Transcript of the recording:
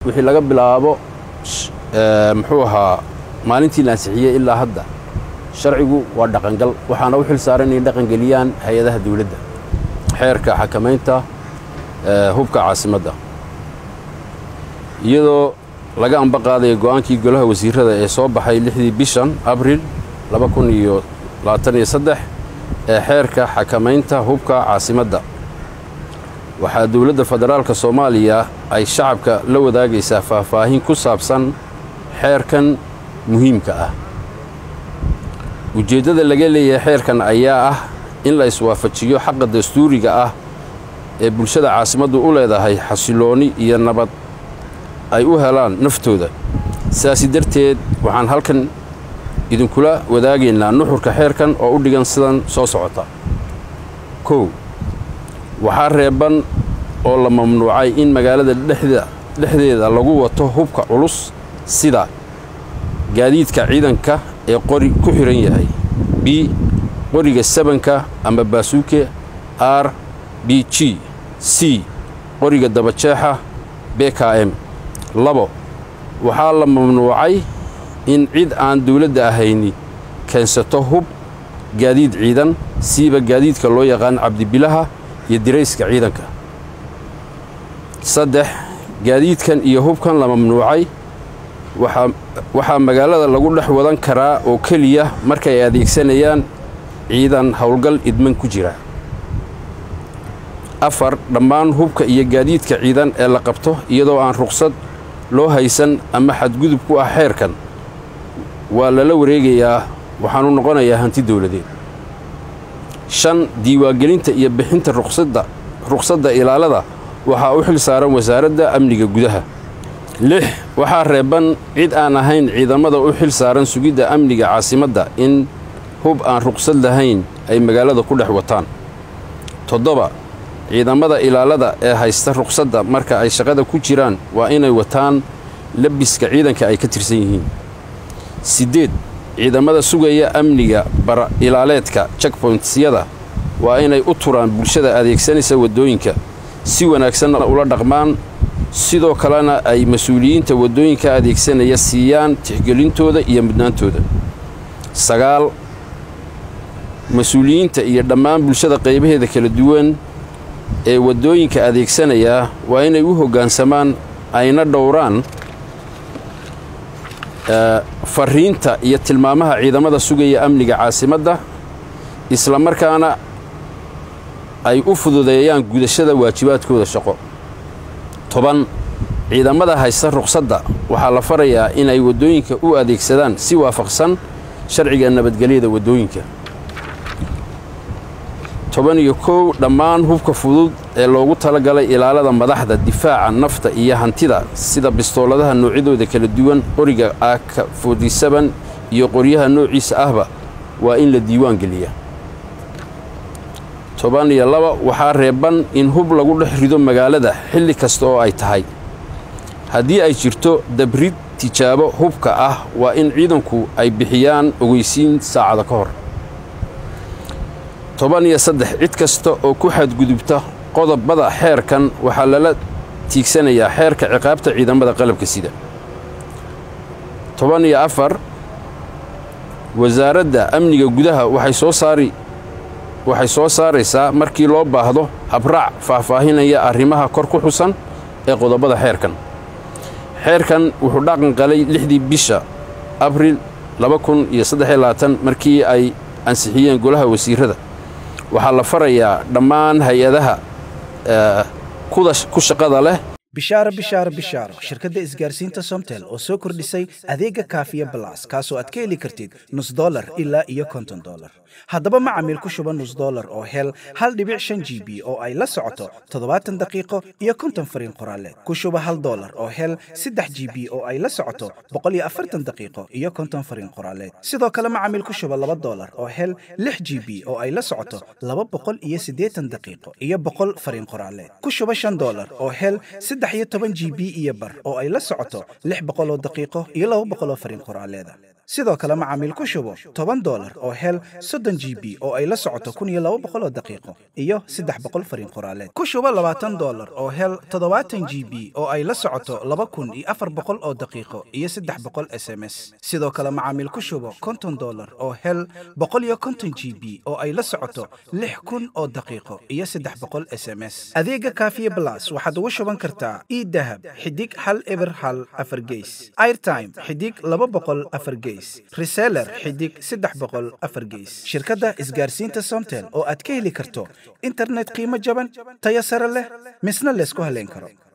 wixii laga bilaabo muxuu ahaa maalintii la ansixiyey ilaa hadda sharcigu waa dhaqangal waxaana u xil saaran inay dhaqangeliyaan hay-adaha dawladda xeerka xakamaynta hubka caasimadda iyadoo laga amba qaadaya go'aankii golaha wasiirrada ee soo baxay lixdii bishan abril ee xeerka xakamaynta hubka caasimadda waxaa dowladda federaalka soomaaliya ay shacabka la wadaagaysaa faahfaahin ku saabsan xeerkan muhiimka ah ujeeddada laga leeyahay xeerkan ayaa ah in la iswaafajiyo xaqa dastuuriga ah ee bulshada caasimaddu u leedahay xasiloonni iyo nabad ay u helaan naftooda sidaasi darteed waxaan halkan idinkula wadaagaynaa nuxurka xeerkan oo u dhigan sidan soo socota kow waxaa reeban oo la mamnuucay in magaalada dhexdeeda lagu wato hubka culus sida gaadiidka ciidanka ee qori ku xidhan yahay b qoriga sabanka ama baasuuke r b g c qoriga dabajeexa b k m labo waxaa la mamnuucay in cid aan dawladda ahayni keensato hub gaadiid ciidan siiba gaadiidka loo yaqaan cabdibilaha iyo dirayska ciidanka saddex gaadiidkan iyo hubkan la mamnuucay waxaa magaalada lagu dhex wadan karaa oo keliya markay adeegsanayaan ciidan howlgal idman ku jira afar dhammaan hubka iyo gaadiidka ciidan ee la qabto iyadoo aan ruqsad loo haysan ama xadgudub ku ah xeerkan waa lala wareegayaa waxaanu noqonayaa hanti dawladeed shan diiwaangelinta iyo bixinta ruqsadda ruqsadda ilaalada waxaa u xil saaran wasaaradda amniga gudaha lix waxaa reeban cid aan ahayn ciidamada u xil saaran sugidda amniga caasimadda in hub aan ruqsad lahayn ay magaalada ku dhex wataan toddoba ciidamada ilaalada ee haysta ruqsadda marka ay shaqada ku jiraan waa inay wataan labiska ciidanka ay ka tirsan yihiin siddeed ciidamada sugaya amniga bara ilaaleedka checkpointyada waa inay u turaan bulshada adeegsanaysa waddooyinka si wanaagsanna ula dhaqmaan sidoo kalena ay mas-uuliyiinta waddooyinka adeegsanaya siiyaan tixgelintooda iyo mudnaantooda sagaal mas-uuliyiinta iyo dhammaan bulshada qaybaheeda kala duwan ee waddooyinka adeegsanaya waa inay u hoggaansamaan ayna dhowraan fariinta iyo tilmaamaha ciidamada sugaya amniga caasimadda isla markaana ay u fududeeyaan gudashada waajibaadkooda shaqo toban ciidamada haysta ruqsadda waxaa la farayaa inay waddooyinka u adeegsadaan si waafaqsan sharciga nabadgelyada waddooyinka toban iyo kow dhammaan hubka fudud ee loogu talagalay ilaalada madaxda difaaca nafta iyo hantida sida bistooladaha noocyadooda kala duwan qoriga aaka fordysaban iyo qoryaha noociisa ahba waa in la diiwaan geliya toban iyo laba waxaa reeban in hub lagu dhex rido magaalada xilli kasta oo ay tahay haddii ay jirto dabrid tijaabo hubka ah waa in ciidanku ay bixiyaan ogeysiin saacada ka hor toban iyo saddex cid kasta oo ku xadgudubta qodobada xeerkan waxaa lala tiigsanayaa xeerka ciqaabta ciidamada qalabka sida toban iyo afar wasaaradda amniga gudaha waxay soo saari waxay soo saaraysaa markii loo baahdo habraac faahfaahinaya arrimaha kor ku xusan ee qodobada xeerkan xeerkan wuxuu dhaqan qalay lixdii bisha abril markii ay ansixiyeen golaha wasiirrada waxaa la farayaa dhammaan hay-adaha ku shaqada leh bishaaro bishaaro bishaaro shirkadda isgaarsiinta somtel oo soo kordhisay adeega kaafiya balas kaasoo aad ka heli kartid nus dolar ilaa iyo konton dolar haddaba macamiil ku shuba nus dolar oo hel hal dhibic shan g b oo ay la socoto toddobaatan daqiiqo iyo konton fariin qoraaleed ku shuba hal dolar oo hel saddex g b oo ay la socoto boqol iyo afartan daqiiqo iyo konton fariin qoraaleed sidoo kale macamiil ku shuba laba dolar oo hel lix g b oo ay la socoto laba boqol iyo siddeetan daqiiqo iyo boqol fariin qoraaleed ku shuba shan dolar oo hel saddex iyo toban g b iyo bar oo ay la socoto lix boqol oo daqiiqo iyo laba boqol oo fariin qoraaleeda sidoo kale macaamiil ku shubo toban dolar oo hel soddon g b oo ay la socoto kun iyo laba boqol oo daqiiqo iyo saddex boqol fariin qoraaleed ku shubo labaatan dolar oo hel toddobaatan g b oo ay la socoto laba kun iyo afar boqol oo daqiiqo iyo saddex boqol s m s sidoo kale macaamiil ku shubo konton dolar oo hel boqol iyo konton g b oo ay la socoto lix kun oo daqiiqo iyo saddex boqol s m s adeega kaafiye blas waxaad ugu shuban kartaa idahab xidig hal eber hal afar geys airtime xidig laba boqol afar geys reseller xidig saddex boqol afar geys shirkadda isgaarsiinta somtel oo aad ka heli karto internet qiimo jaban tayo sare leh misna laysku haleyn karo